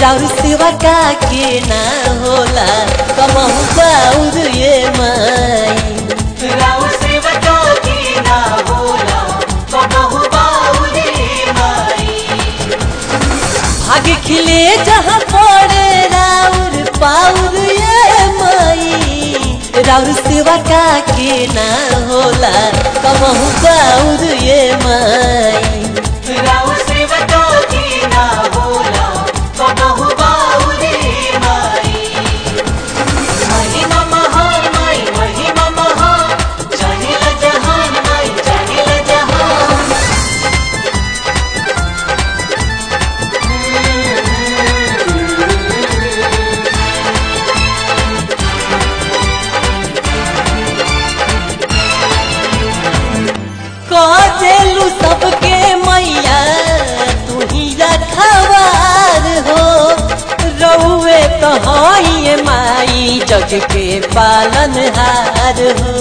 राउर सेवा का के ना होला कमहु बाउर ये माई राव सेवका की ना होला कबहु बाउरे माई भाग खिले जहाँ पड़े राउर पाउर ये माई राउर सेवा का के ना होला कमहु बाउर ये माई राव सेवका की ना होला कबहु बाउरे माई महिमा महान माई महिमा महान जानिल जहान माई जानिल जहान कदेलू सबके मैया तू ही रखवार हो रउए तो हई माई जग के पालन हार हो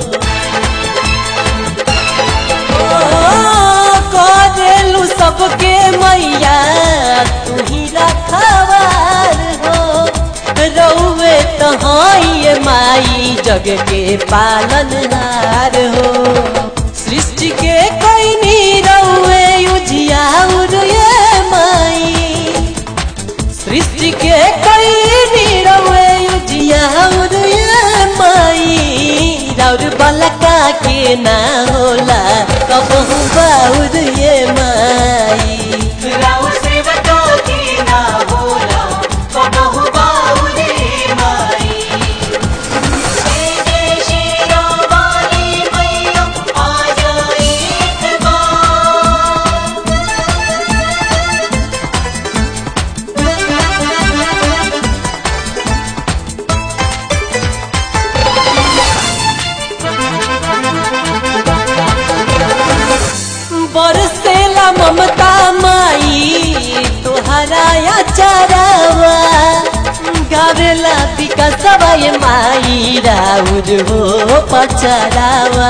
कदेलू सबके मैया तू ही रखवार हो रउए तो हई माई जग के पालन हार हो सृष्टि के कैनी रउए उजियाउर ये माई सृष्टि के कैनी रउए उजियाउर ये माई राउर बलका के ना होला कबहू बाउर ये माई राव सेवका की ना होला कबहु बाउरे माई जय जय श्री राम वाली मैया आ जाए एक बार बरसेला ममता माई तोहरा या चरावा गावेला विकासवा ये माई राउर हो पचरावा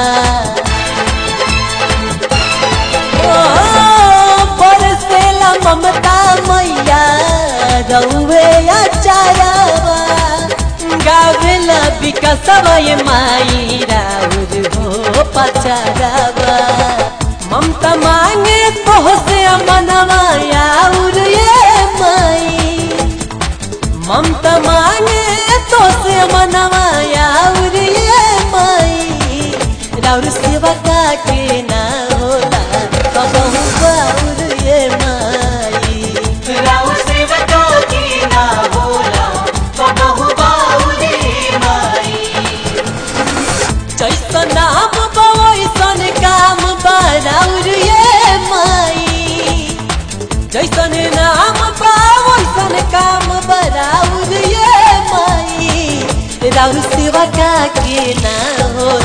ओ, बरसेला ममता मैया रउवे या चरावा गावेला विकासवा ये माई राउर हो पचरावा ममता मांगे तोहसे मनवा आउर ये माई ममता मांगे तोहसे मनवा आउर ये माई राउर सेवा का के ना होला कबहू बाउर ये माई राव सेवका की ना होला कबहु बाउरे माई जैसन नाम बा वैसन काम बा राउर ये माई जैसन नाम बा वैसन काम बा राउर ये माई राउर सेवा का के ना होला